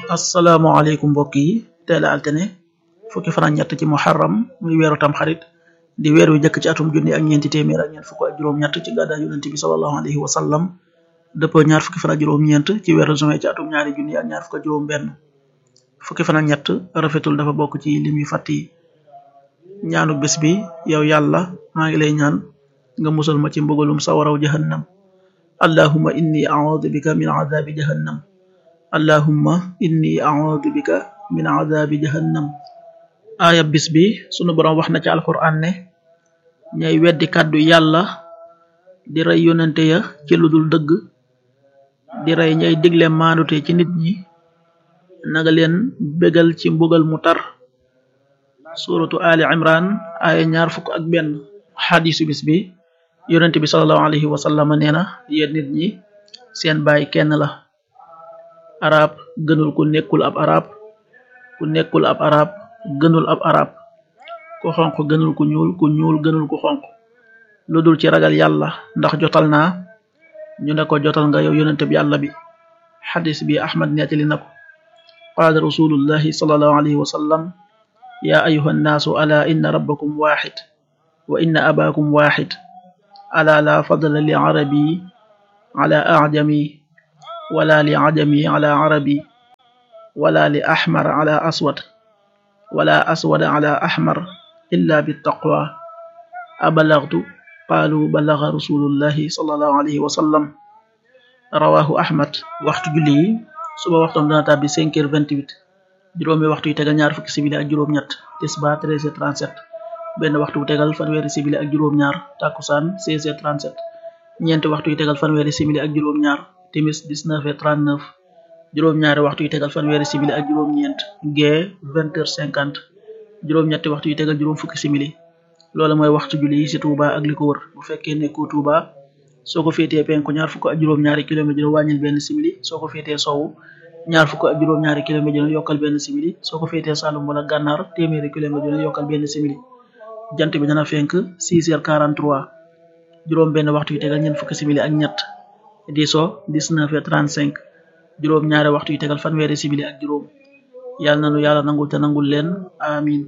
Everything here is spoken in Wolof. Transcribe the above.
asalaamaaleykum mbokk yi teel a altine fukki fan ak ñett ci muharram muy weeru tam xarit di weer wi jëkk ci atum junni ak ñeenti téeméer ak ñeent fukk ak juróom-ñett ci gàddaay yonent bi sallallahu alayhi wa sallam dëppoo ñaar fukki fan ak juróom-ñeent ci weeru juin ci atum ñaari junni ak ñaar fukk ak juróom-benn fukki fan ak ñett rafetul dafa bokk ci lim yu fàtt yi ñaanu bés bi yow yàlla maa ngi lay ñaan nga musal ma ci mbugalum sawaraw jahannam allahumma inni a'udhu bika min adhabi jahannam allahumma inni a'udhu bika min adhabi jahannam aaya bis bi sunu boroom wax na ci alquran ne ñay weddi kàddu yàlla di rey yonente ya ci lu dul dëgg di rey ñay digle maandute ci nit ñi naga leen bégal ci mbugal mu tar suratu ali imran aaya ñaar fukk ak benn xadisu bis bi yonente bi salallahu alayhi wa sallam nee na yéen nit ñi seen baay kenn la arab gënul ku nekkul ab arab ku nekkul ab arab gënul ab arab ku xonq gënul ku ñuul ku ñuul gënul ku xonq lu dul ci ragal yàlla ndax jotal naa ñu ne ko jotal nga yow yonente bi yàlla bi xadis bi ahmad nettali na ko qaala rasulullahi salallahu alayhi wa sallam ya ayuha nnaasu ala inna rabbakum waxid wa inna abaakum waxid ala la fadla li arabi ala ajami wala li ajami ala arabi wala li axmar ala aswad wala aswad ala axmar illa bittaqwa abalagtu qaalu balaga rasulullahi sallallahu alayhi wa sallam rawahu ahmad waxtu julli yi suba waxtoom dana tàbbi cinq heures vingt-huit juróomi waxtu yi tegal ñaar fukki simili ak juróom-ñett tisba treize heures trente-sept benn waxtu bu tegal fanweeri simili ak juróom-ñaar takkusaan seize heures trente-sept ñeenti waxtu yi tegal fanweeri simili ak juróom-ñaar timis dix-neuf heures trente-neuf juróom-ñaari waxtu yi tegal fanweeri simili ak juróom-ñeent gee vingt heures cinquante juróom-ñetti waxtu yi tegal juróom fukki simili loola mooy waxtu julli yi ci Touba ak li ko wër bu fekkee nekkoo Touba soo ko féetee penku ñaar fukk ak juróom-ñaari kilomètre dina wàññil benn simili soo ko féetee sowu ñaar fukk ak juróom-ñaari kilomètre dina yokkal benn simili soo ko féetee Saloum wala Gànnaar téeméeri kilomètre dina yokkal benn simili jant bi dana fenk six heures quarante-trois juróom benn waxtu yi tegal ñeent fukki simili ak ñett di so dix-neuf heures trente-cinq juróom ñaari waxtu yi tegal fanweeri simili ak juróom yàlla na nu yàlla nangul te nangul leen amin